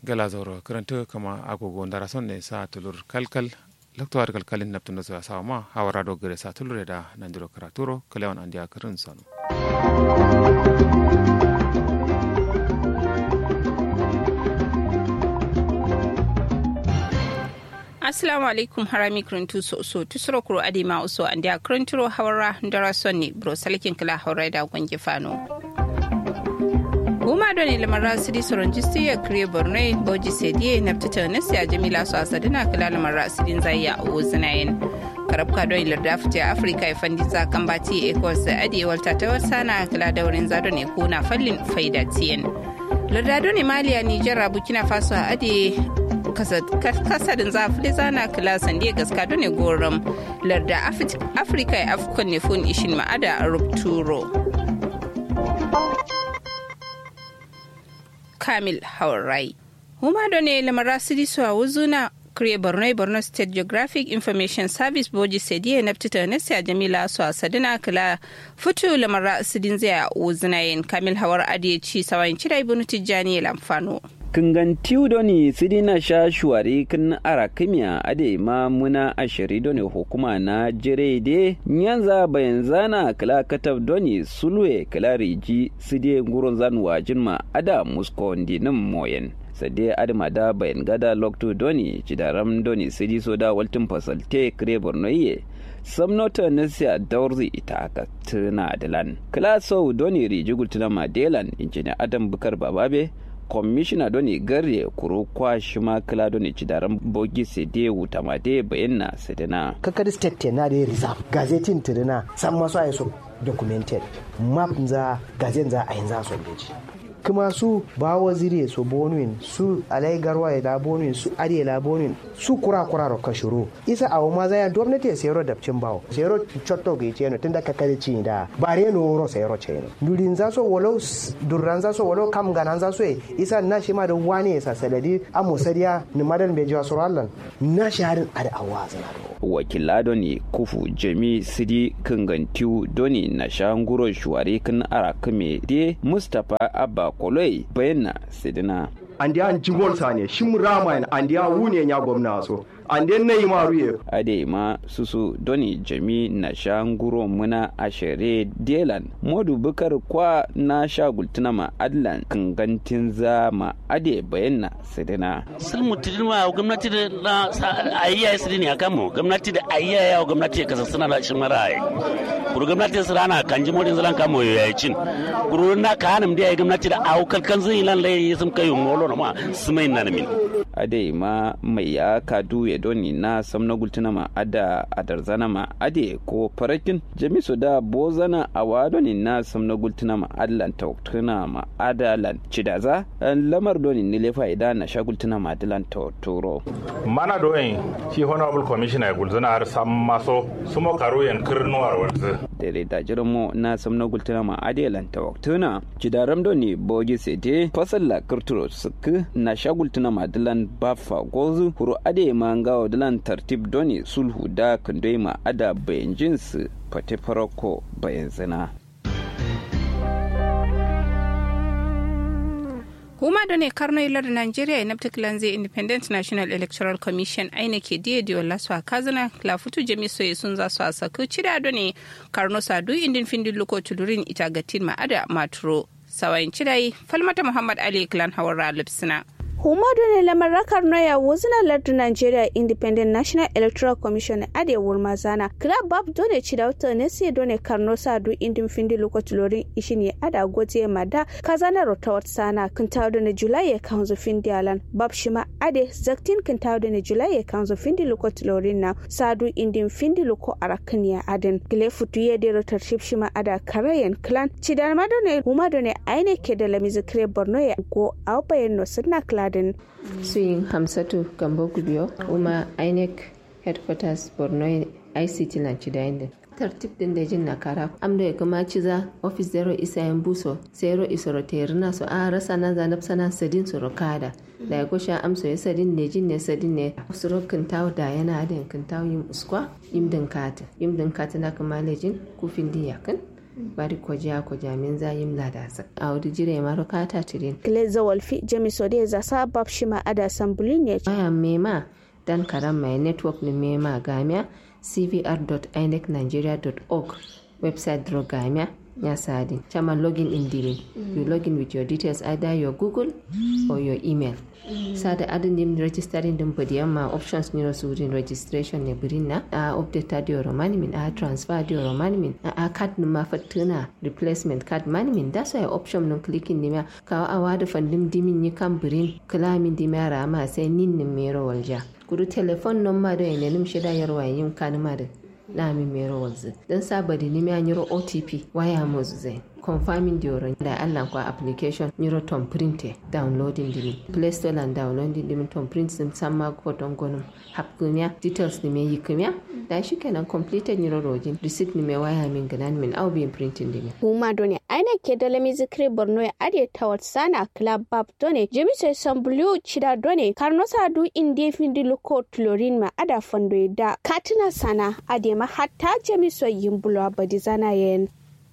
gala zoro karanta kama agogo ndara son ne sa tulur kalkal laktuwar kalkalin naptun da sa sawa ma hawara do gare sa tulure da nandiro karaturo kalewan andiya karin sanu assalamu alaikum harami kuruntu so so tusuro kuro adi ma uso andi a kurunturo hawara ndara sonni bro salikin kala hawra da gwangi fano Goma don ilimar sidi soron jisti ya kriye borno boji sediye na fita na siya jamila su asadina kala lamar rasidin zai a ozinayin. karabka don ilar da fita afirka ya fandi za kan bati ecos da adiyewar ta ta wasa na kala daurin zado ne ko na fallin faida tiyan. lardado ne maliya nijar burkina faso a ade kasadin zafili zana kila sande gaska don ne goron larda afirka ya afkon ne fun ishin ma'ada a rupturo. kamil haurai huma da ne lamara sidi su a wuzuna kure borno borno state geographic information service boji sediye na fita na siya jamila su a sadina kila fitu lamara sidin zai a wuzuna yin kamil hawar adiye ci sawan cira ibn tijjani lamfano kingan tiw doni sidina sha shuwari kin ara kimya ade ma muna ashiri doni hukuma na jire de nyanza bayan zana kala katab doni sulwe kala riji side ngurun zan wajin ma ada musko ndinin moyen sade adama da bayan gada lokto doni cidaram doni sidi soda waltin fasalte kire bornoye samnota nasiya daurzi ita aka tuna dilan kala sau doni riji gultuna madelan injiniya adam bukar bababe kwamishina doni garye kuro kwa shima kila doni cidaran bogi sede wuta made bayanna sedena kakadi state na da reserve gazetin tirina san masu ayi so documented map za gazen za a yanzu so beji kuma su ba waziri so bonuin su alai garwa ya da bonuin su ariya la bonuin su kura kura ro kashuru isa awo ma za ya gwamnati ya sayar da cin bawo sayar chotto ga yace no tunda kakari ci da bare no ro sayar ce no durin za so walo durran za so walo kam ganan za so isa na shi ma da wani sa saladi amo sadiya ni madan be jiwa surallan na shaharin ada awaza wakila doni kufu jami sidi kangantiu doni na shanguro shuwari kan arakame de mustapha abba koloi bayyana sidina andi an jingol sane shim rama andi a wune nya gwamna so ande na yi maru ye ade ma susu doni jami na shanguro muna ashere delan modu bukar kwa na shagultuna ma adlan kangantin za ma ade bayyana sidina sulmu tidima gwamnati da na ayya ya sidini akan mu gwamnati da ayya ya gwamnati ya kasa suna da shi mara ai kuru gwamnati su rana kan ji modin zalan kamo ya yi cin kuru na ka hanum da ya gwamnati da aukal kan zai lan lai sun kai molo na ma su mai na min ade ma mai ya kadu ya doni na samna gultuna ma ada adarzana ma ade ko farakin jamisu da bozana a wadoni na samna gultuna ma adlan tautuna ma adalan cidaza lamar doni ne lefa idan na shagultuna ma adalan tauturo mana doyin shi honorable commissioner ya gulzuna har sam maso sumo karo yan kirnuwar wanzu dare da jirmo na samna gultuna ma adalan tautuna cidaram doni bogi sete fasalla kirturo suku na shagultuna ma adalan bafa gozu huru ade ma ngawo dalan tartib doni sulhu da kandoi ma ada bayan jinsu fate farako bayan zina huma da ne karno ilar nigeria ya nafta kilanze independent national electoral commission aina ke diya diyo lasu a kazana lafutu jami soye sun za su a saku cida da ne karno sadu indin findin luko tulurin ita gatin ma'ada maturo sawayin cidai falmata muhammad ali klan hawar lipsina Humadu ne lamarakar noya wuzina lardu Nigeria Independent National Electoral Commission ade wurma zana. Club bab dole ci da wata ne sai dole karno sa du indin findi lokaci lorin ishi ne ada goje mada kazana rota wata sana kan tawo da July ya kanzo findi alan. Bab shima ade zaktin kan tawo da July ya kanzo findi lokaci lorin na sadu indin findi loko arakan ya aden. Gile futu ya de rotar ship shima ada karayen clan. Ci da madone humadu ne aine ke da lamizi kire Borno ya go au bayan no sunna clan Garden. Suyin Hamsatu Gambo Gubiyo, Uma INEC Headquarters Borno ICT na Chidainde. tartib din da jin na kara amda ya kama ciza office zero isa yan buso zero isoro terina so a rasa na zanab sana sadin su rokada da ya kusha amso ya sadin ne jin ne sadin ne suro kintaw da yana da kintaw yim uskwa yim din kata yim din kata na kama lejin kufin diya kan bari koja koja min za yim lada sa a wadi jire ma ro kata tirin Gleza Wolfi Jemisode za sa bab shima ada sambulin ya aya mema dan karam mai network ni mema gamia cvr.inecnigeria.org website dro gamia ya sadi chama login in dirin you login with your details either your google or your email sada adin dim registering din bodi amma options ni surin registration ne birin na a update dio romani min a transfer dio romani min a card numa fatuna replacement card mani min da so ya option nun clicking ni ma ka awa da fandim dimin ni kan birin klamin di mara ma sai nin nin mero walja kudu telephone number do ene nim shida yarwa yim kanuma da na mi mero walzu dan sabadi ni ma nyiro otp waya mo zai confirming the oron da Allah kwa application nyiro tom printe downloading dimi play store and downloading dimi tom print sim samma ko don gonum hapkunya details ni me yikumya da shi kenan completed nyiro rojin receipt ni me waya min ganan min au bin printing dimi huma done aina ke da lami zikri borno ya ade tawat sana club bab done jemi sai sambulu chida done karno sa du inde findi luko tlorin ma ada fondo da katina sana ade ma hatta jemi so yimbulo abadi zana yen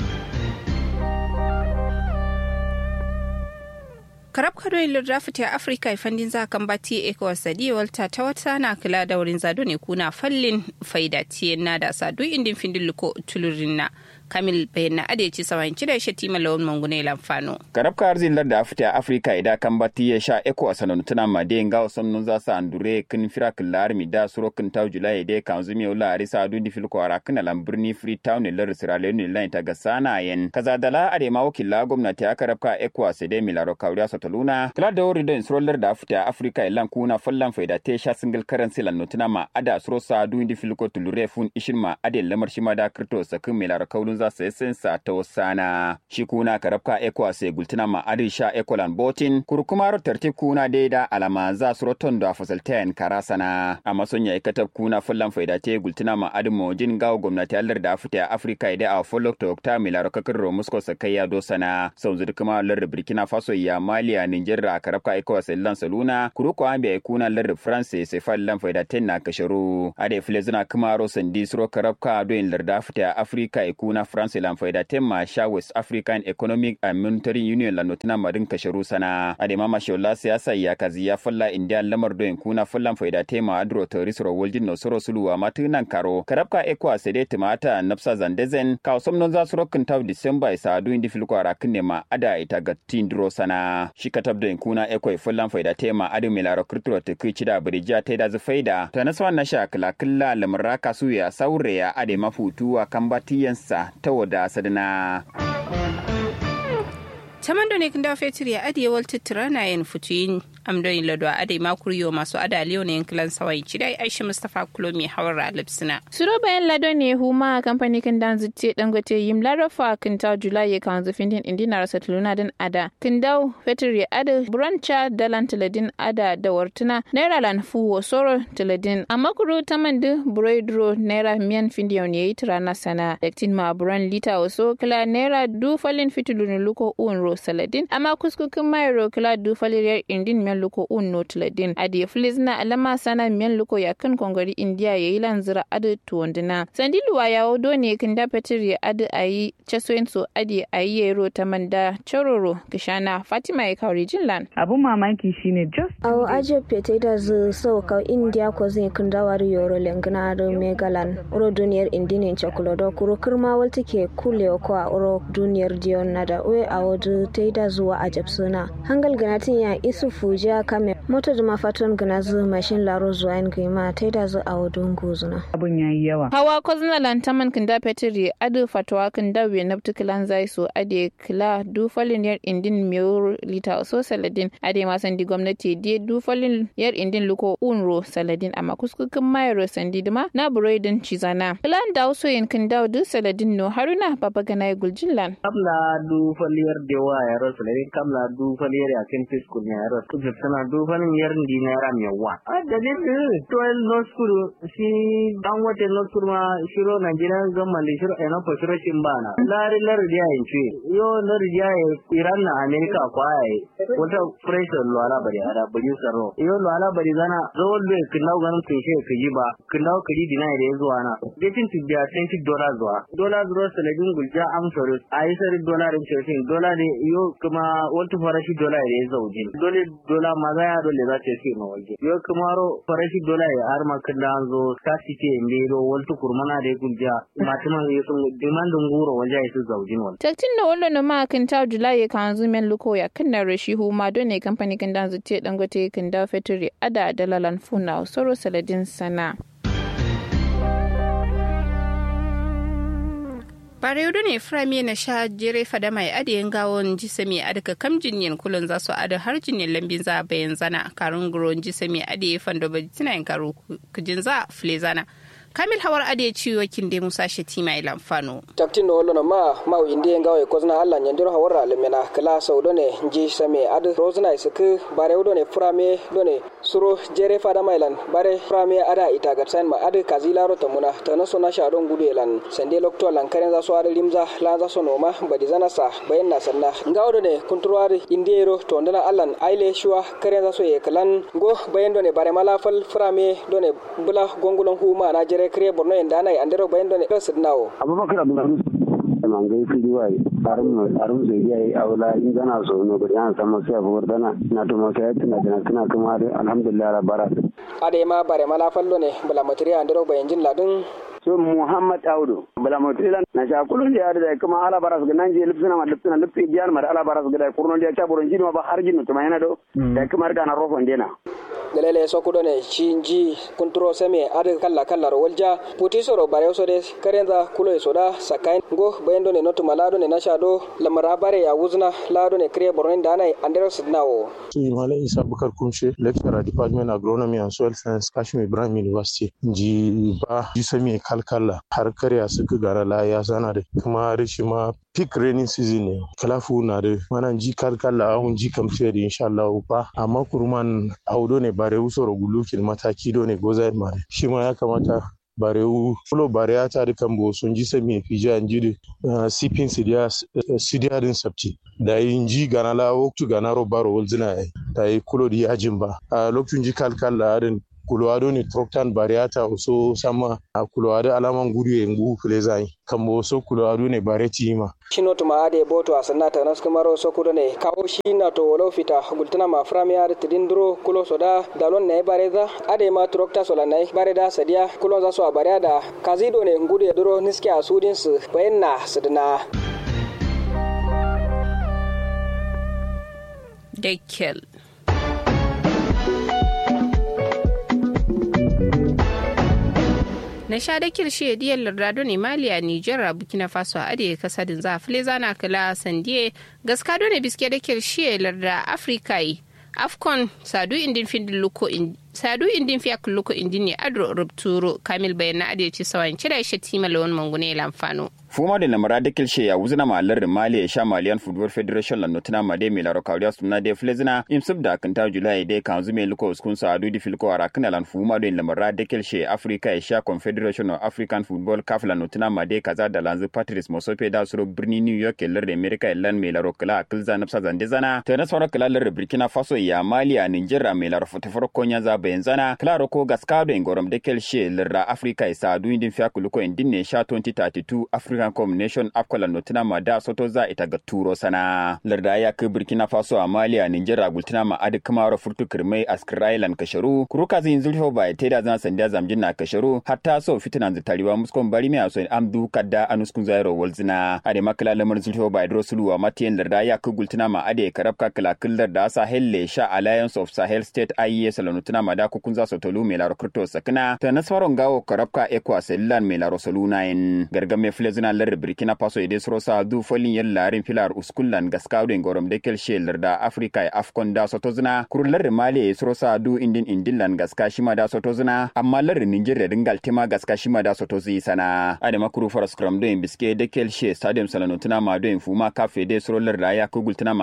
karab kado ilir rafiti a afirka ifandin za kan bati ecowas sadi walta ta wata na kula da wurin zado ne kuna fallin faida tiye na da sadu indin findin luko tulurin na kamil bayan na adeci sawan cida shi tima lawan mangune lamfano karab ka arzin larda afita afrika ida kan bati ya sha eko asanon tuna ma de nga osonnun za sa andure kin fira killar mi da suro kin taw julai de kan zumi ola ari sa du di filko ara kin alam birni free town ne lar sira le ne lain ta gasana yen kaza dala ade ma wakilla gwamnati aka rabka eko asede milaro kawriya sotaluna kala da wori den suro larda afita afrika ilan kuna fallan faida te sha single currency lan notuna ma ada suro sa du di filko tulure fun ishin ma ade lamar shi ma da kripto sakin milaro kawlun za su yi sinsa ta wasana shi kuna karabka ekwa sai gultuna ma adisha ekolan botin kurkumar tartib kuna daida alama za su roton da fasaltayan karasana a mason ya ikatab kuna fullan faida te gultuna ma adin mojin gawo gwamnati allar da afita afirka ida a follow to okta milaro kakar romusko sakayya dosana sau zuri kuma allar burkina faso ya maliya niger a karabka ekwa sai lan saluna kuruko an bai kuna allar france sai fallan faida ten na kasharu ade filezuna kuma ro sandi suro karabka doyin larda afita afirka ikuna france lan faida temma sha west african economic and monetary union la notina madin kasharu sana adema mashola siyasa ya kazi ya falla india lamar doyin kuna fallan faida tema adro toris ro woljin no soro suluwa matunan karo karabka ekwa sede timata napsa zandezen ka somnon za suro kin taw december isa du indi filko ara kinne ma ada ita ga tindro sana shi katab doyin kuna ekwa fallan faida tema adu milaro kirturo te kici da birija te da faida ta naswan na sha kala killa lamra kasu ya saure ya ade mafutuwa kambatiyansa ta wada sadana. tamando ne kinda fetur ya adiye wal titira na yin futuyin amdoyin lado a adai makuriyo masu ada liyo ne yankilan sawai cidai aisha mustapha kulomi hawar alipsina suro bayan lado ne huma kamfani kin dan zutte dangote yim larafa kin ta julai ya kan zufin din indina rasa tuluna din ada kin dau fetur ya ada brancha dalan tiladin ada da wartuna naira lan fuwo soro tiladin amma kuro tamandu broidro naira miyan findiyon ya yi tirana sana daktin ma buran lita waso kila naira du falin fitulun luko unro saladin amma kuskukin mayro kila du faliriyar indin miyan luko unno tiladin adi filizna alama sana miyan luko ya kan kongori india ya yi lanzira adu tuwandina sandi luwa ya odo ne kin da petir ya adu ayi chasoyin so adi ayi yero ta manda chororo kishana fatima ya kauri jinlan abun mamaki shine just awo aje pete da zu so ka india ko zai kun dawar yoro lengna do megalan uro duniyar indinin chokolodo kuro kirma walti ke kule ko a uro duniyar dion nada we awo du teida zuwa a suna hangal ganatin ya isu fuja kame moto da mafaton gana zu mashin laro zuwa yin gima teida zu a wadun guzuna abun yayi yawa hawa ko zina lantaman kinda petri adu fatwa kinda we nabtu kilan zai so ade kila du falin yar indin miyo lita so saladin ade masan di gwamnati die du falin yar indin luko unro saladin amma kuskukin mayro sandi dima na buroidin cizana kilan da so yin kinda du saladin no haruna baba gana guljinlan kamla du faliyar dewa ya ro saladin kamla du faliyar ya kin fiskun ya ro kuzu sana dufanin yarin di naira mewa a dalil to no school shi dan wata no school ma shiro Nigeria gamma da shiro ina ko shiro shin bana lari lari dia yin ce yo lari dia Iran na America kwaye wata pressure lo ala bari ada bari saro yo lo ala bari zana zawon be kinau ganin kun she kaji ba kinau kaji dina da yazo ana datin ti biya 20 dollar zuwa dollar zuwa saladin gulja am soro ayi sari dollar rin ce dollar ne yo kuma wata farashi dollar da yazo jin dole dollar maza ya dole za ta ce ma waje yo kuma ro farashi dollar ya har makan da zo kasi ce inde ro wata kurmana da gulja matuman yasun demandin guro waje ya su zaujin wal taktin da wallo no ma kan ta julai kan zumen luko ya kan na rashi huma don ne kamfani kan dan zuce dangote kan da fetri ada dalalan funa soro saladin sana bare yudu ne firami na sha jere fada mai adiyin gawon jisami adaka kam jinyin kulun za su ada har jinyin lambin za bayan zana karun guron jisami adiye fando ba tina yin karu kujin za fule zana kamil hawar ade ciwo kin de musa sheti mai lamfano taktin no lono ma ma inde ngawe kozna alla nyandiro hawar alemena kala so done ji same ad rozna isuk bare done frame done suro jere fada mailan bare frame ada ita gatsan ma ad kazila ro tamuna tana so na shadon gudu elan sande lokto lan karen za so ada limza la za so noma badi zana sa bayan na sanna ngawo done kunturwari indero to ndana allan aile shuwa karen za so ye kalan go bayan done bare mala fal frame done bula gongulon huma na jere kire borno en dana e andero bayen don ɗo sidnawo abubakar abdulhamid mangai fili wai arum arum zai yi aula in gana so no bari an samu sai abu dana na to mo sai tana tana tana kuma alhamdulillah rabara ade ma bare mala fallo ne bala matri andero bayen jin ladun so muhammad audu bala motila na sha kulun da da kuma ala baras ga nan je lipsina ma lipsina lipsi biyan ma ala baras ga da kurno da ta boron jini ma ba har jinu to yana do da kuma ga na rofon dena galele sokudo ne cinji kunturo seme ade kalla kalla ro walja puti soro bare so de karenza kulo e soda sakai go bayendo ne notu malado ne nasha do lamara bare ya wuzna lado ne kriye borno da nai andero sidnawo Sunji Malam Isa Bukar Kumshe, lecturer Department Agronomy and Soil Science, Kashmir Ibrahim University. Ji ba ji sami kalkala har karya suka gara la ya sana da kuma rishi ma peak raining season ne. Kalafu na da mana ji kalkala ahun ji kamce da insha Allah ba amma kurman audo ne bare usoro gulukin mataki do ne gozaid mare. Shi ma ya kamata barewu fulo bareya ta dukan bo sun ji sami fija an ji sipin sidiya din sabti da yin ji gana la waktu gana ro baro wolzina ai da yi kulo di yajin ba a lokacin ji kalkal la adin kulwado ni troktan bariata so sama a kulwado alaman gudu ya ngu fule zai kambo so kulwado ne bareti ma shino tuma ade boto a sanata nas kumaro so kudo ne kawo shi na to wolo fita gultana ma frami ade tidindro kulo soda dalon ne bareza ade ma trokta sola ne bareda sadia kulo za so a bareda kazido ne ngudu ya duro niske a sudin su bayanna sidina Dekel. na sha da kirshe diyar lardado ne maliya nijar burkina faso a ya kasa din za file zana kala sandiye gaska ne biske da kirshe larda afirka yi afcon sadu indin fin luko sadu indin fiya luko indin ne adro rubturo kamil bayan na adiyaci sawan cire shi tima lawan mangune lamfano fuma da lamara da kilshe ya wuzina malar da mali ya sha maliyan football federation la notina ma de milaro kawriya suna de flezina imsub da kan ta julai de kan zume luko uskun sa adu di filko ara kana lan fuma da lamara da kilshe africa ya sha confederation of african football caf la notina ma de kaza da lanzu patrice mosope da suro birni new york lar da america lan milaro kala akilza nafsa zande zana ta na sauran kala lar burkina faso ya mali a nigeria milaro fotoforo konya za bayan zana klaro ko gaskado ingorom da kilshe lar africa ya sa adu indin fiya kuluko indin ne sha 2032 african African Combination Afcola Notina ma da soto za ita ga turo sana. Larda ya kai Burkina Faso a Mali a Niger Gultina ma adi kamaro furtu kirmai Askirailan Kasharu. Kuruka zin zulho ba ta da zan sanda zamjin na Kasharu hatta so fitinan zitariwa muskon bari mai aso amdu kadda anuskun zairo walzina. Ade makala lamar zulho ba idro suluwa matiyan larda ya kai Gultina ma ade karabka kala killar da Sahel le sha Alliance of Sahel State IES la Notina ma da kukun za so tolu mai laro kirto sakina. Ta nasfaron gawo karabka ekwa selilan mai laro saluna in. Gargame filezina lar burkina faso ide soro sa du folin yel larin filar uskullan gaskawden gorom de kel shelar da afrika e afcon da sotozina kurlar mali e soro sa du indin indillan gaska shima da sotozina amma lar nigeria dingal tema gaska shima da sotozi sana ade makuru faras kram do biske de kel she stadium salanotuna ma do fuma kafe de soro lar da ya kugultuna